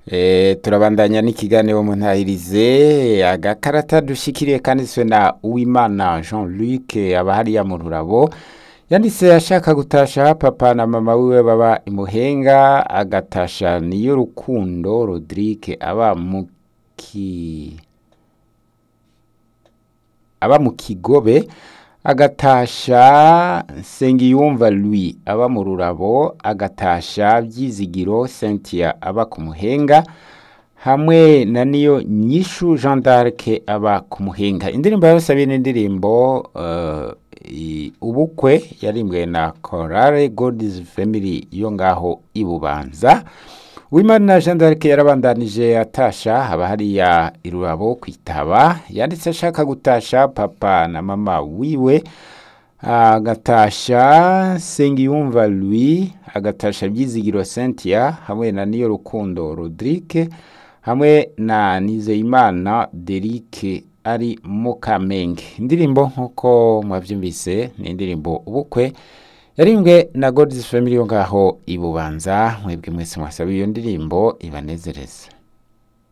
Eh, turabandanya n'ikiganiro mu ntahirize agakarata dushikiriye kanditswe na Uwimana Jean Luc aba hariya mu Rurabo yanditse ashaka gutasha papa na mama wiwe baba imuhenga agatasha niyo rukundo Rodrigue aba mu ki aba mu kigobe agatasha Nsengiyumva Louis aba mu Rurabo agatasha Byizigiro Cynthia aba ku Muhenga hamwe na niyo nyishu Jean d'Arc aba ku Muhenga indirimbo yose abiri n'indirimbo uh, i- ubukwe yarimbwe na Chorale God's Family yo ngaho ibubanza Wimana Jean d'Arc yarabandanije atasha haba hariya irurabo kwitaba yanditse ashaka gutasha papa na mama wiwe agatasha Sengiyumva Louis agatasha Byizigiro Cynthia hamwe na Niyo Rukundo Rodrigue hamwe na Nizeyimana Derike ari mu Kamenge indirimbo nk'uko mwavyumvise ni indirimbo ubukwe yarimbwe na God's Family yo ngaho ibubanza mwebwe mwese mwasaba iyo ndirimbo ibanezereze